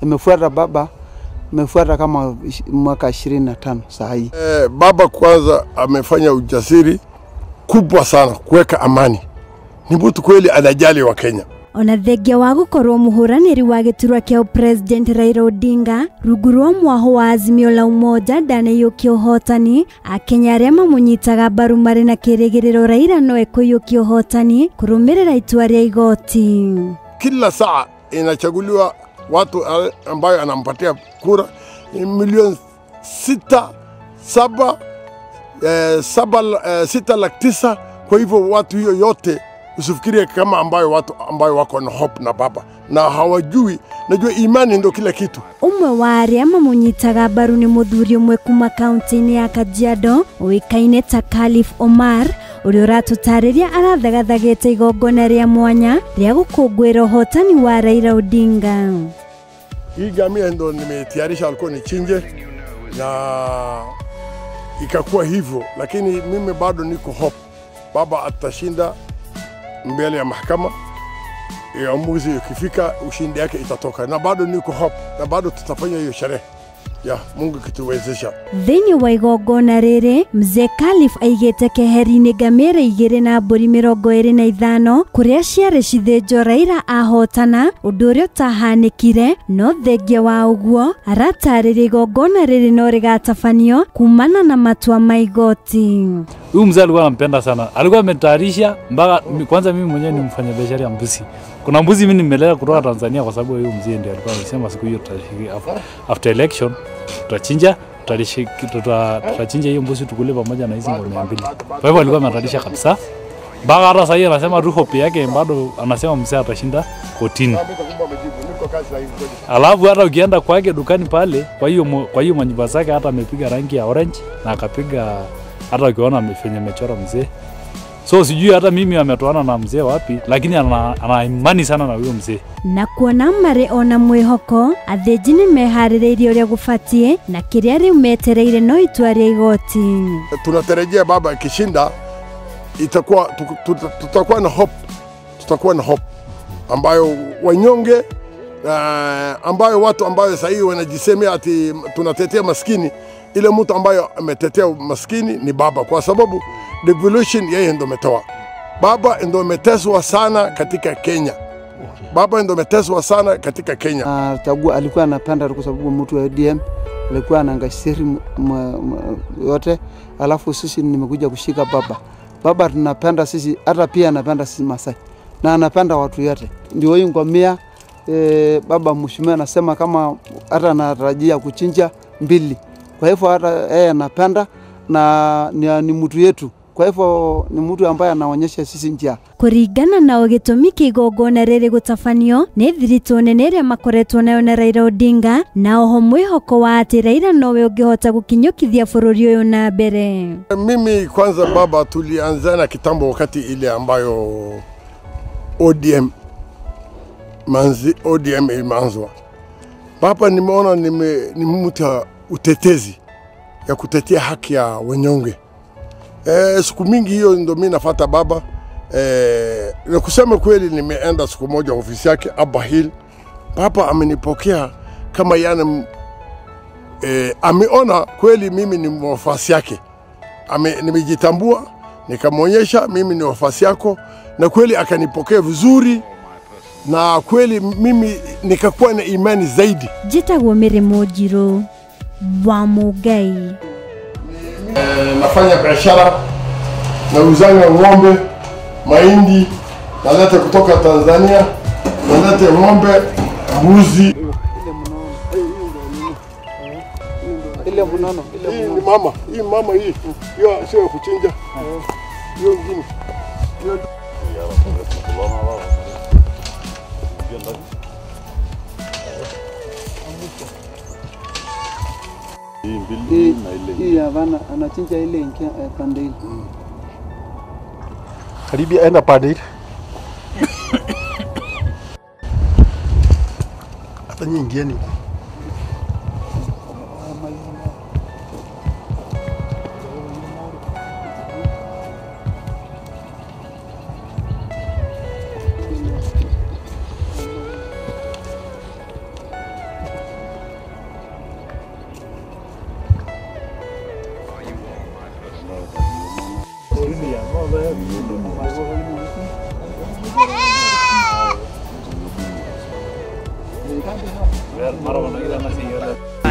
imefuata baba, imefuata kama ish- mwaka ishirini na tano saa hii. Eh, baba kwanza amefanya ujasiri kubwa sana kuweka amani. Ni mtu kweli anajali wa Kenya. ona thengia wa gukorwo muhuraniri wa giturwa kia president Raila Odinga rungu rwa mwaho wa Azimio la Umoja ndanayukia uhotani akenya aria mamunyitaga mbaru mari na kirigiriro Raila no ekuyukia uhotani kurumirira itua ria igoti Kila saa inachaguliwa watu ale- ambayo anampatia kura ni milioni sita saba, eh, saba eh, sita laki tisa. Kwa hivyo watu hiyo yote usifikirie kama ambayo watu ambayo wako na hope na baba na hawajui. Najua imani ndio kila kitu. umwe wa aria mamunyitaga mbaru ni muthuri umwe kuma kaunti-ini ya Kajiado uikaine ta Khalif Omar uria uratutariria arathagathagite igongona ria mwanya ria gukungwira uhotani wa Raila Odinga Hii gamia ndo nimetayarisha, alikuwa nichinje na ikakuwa hivyo, lakini mimi bado niko hope baba atashinda mbele ya mahakama. Uamuzi ukifika, ushindi yake itatoka, na bado niko hope, na bado tutafanya hiyo sherehe ya Mungu kituwezesha. thiini wa igongona riri mzee Khalif aigite keheri-ini ngamira igiri na mburi mirongo iri na ithano kuria ciari cithinjwo Raila ahotana undu uria utahanikire no thengia wa uguo aratariria igongona riri no rigatabanio kumana na matua ma igoti Huyu mzee alikuwa anampenda sana, alikuwa ametayarisha mpaka mi- kwanza. Mimi mwenyewe ni mfanya biashara ya mbuzi. Kuna mbuzi mimi nimelea kutoka Tanzania kwa sababu huyu mzee ndiye alikuwa amesema siku hiyo tutashiki af- after election tutachinja tutalishi- tuta- tutachinja hiyo mbuzi tukule pamoja na hizi ng'ombe mbili. Kwa hivyo alikuwa ametayarisha kabisa mpaka hata sahii anasema tu hope yake bado, anasema mzee atashinda kotini. Alafu hata ukienda kwake dukani pale, kwa hiyo mo- kwa hiyo manyumba zake hata amepiga rangi ya orange na akapiga hata ukiona amefanya amechora mzee. So sijui hata mimi ametoana na mzee wapi, lakini ana, ana imani sana na huyo mzee. na kuona mari ona mwihoko athinji ni mehaririirie uria gubatie na kiria riu metereire no itua ria igoti Tunatarajia baba akishinda itakuwa tu- tu- tutakuwa na hope, tutakuwa na hope ambayo wanyonge uh, ambayo watu ambayo sasa hivi wanajisemea ati tunatetea maskini, ile mtu ambayo ametetea maskini ni baba, kwa sababu devolution yeye ndo ametoa. Baba ndo ameteswa sana katika Kenya, baba ndo ameteswa sana katika Kenya. Na chagua alikuwa anapenda kwa sababu mtu wa ODM alikuwa anaangasiri yote, alafu sisi nimekuja kushika baba. Baba tunapenda sisi, hata pia anapenda sisi Masai na anapenda watu yote, ndio hii ngomia e, baba mheshimiwa anasema kama hata anatarajia kuchinja mbili. Kwa hivyo hata yeye anapenda na ni, ni mtu yetu, kwa hivyo ni mtu ambaye anaonyesha sisi njia. kuringana na gitumi kia igongona riri gutabanio ni thiritũ nene ĩrĩa makoretwo nayo na Raila Odinga na oho mwĩhoko wa atĩ Raila nowe ũngĩhota gũkinyũkithia bũrũri ũyũ na mbere Mimi kwanza baba, tulianzana kitambo, wakati ile ambayo ODM manzi, ODM imeanzwa. Baba nimeona nime, ni mtu wa utetezi ya kutetea haki ya wanyonge. E, siku mingi hiyo ndo mi nafata baba e, na kusema kweli, nimeenda siku moja ofisi yake Abba Hill. Baba amenipokea kama yani e, ameona kweli mimi ni mwafasi yake ame, nimejitambua nikamwonyesha mimi ni wafasi yako, na kweli akanipokea vizuri, na kweli mimi nikakuwa na imani zaidi. njĩtagwo mĩrĩmũ njirũ wa mũngai E, nafanya biashara nauzanga ng'ombe, mahindi, naleta kutoka Tanzania, naleta ng'ombe, mbuzi. Ile mnono, ile Hii ni mama, hii mama hii, hiyo sio ya kuchinja, hiyo ngine hii hii havana anachinja ile ingia eh, pande ile. karibia enda pande ile hata nyinyi ingieni huko. Mara wanagira na siyala.